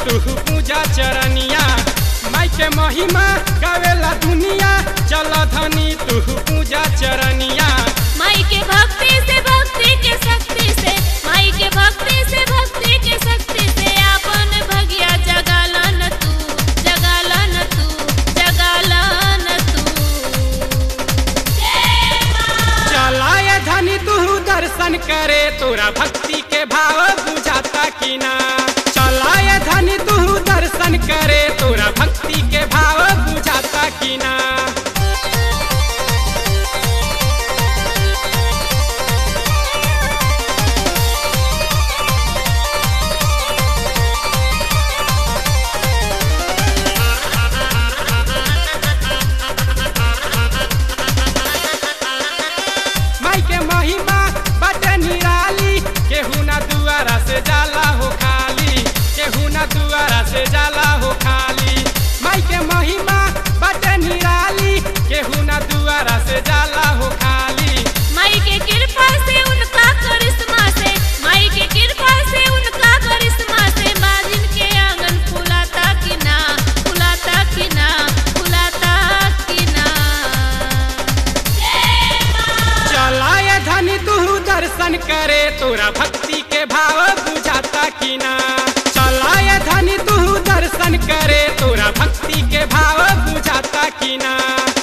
तू पूजा चरनिया माई के महिमा गावेला दुनिया चल धनी तू पूजा चरनिया माई के भक्ति से भक्ति के शक्ति से माई के भक्ति से भक्ति के शक्ति से अपन भगिया जगालन तू जगालन तू जगालन तू चलाए धनी तू दर्शन करे तोरा भक्ति के भाव बुझाता कि ना चलाए धनी तू दर्शन करे तोरा भक्ति के भाव बुझाता कि ना माई के महिमा बटे निराली केहू ना दुआरा से जाला हो खाली केहू ना दुआरा से जाला हो खाली माई के महिमा बटे निराली केहू ना दुआरा से जाला हो खाली माई के कृपा से उनका करिश्मा से माई के कृपा से उनका करिश्मा से बाजिन के आंगन फुलाता कि ना फुलाता कि ना फुलाता कि ना चलाए धनी तू दर्शन करे तोरा भक्ति के भाव बुझाता कि ना चलाए धनी तू दर्शन करे तोरा भक्ति के भाव बुझाता कि ना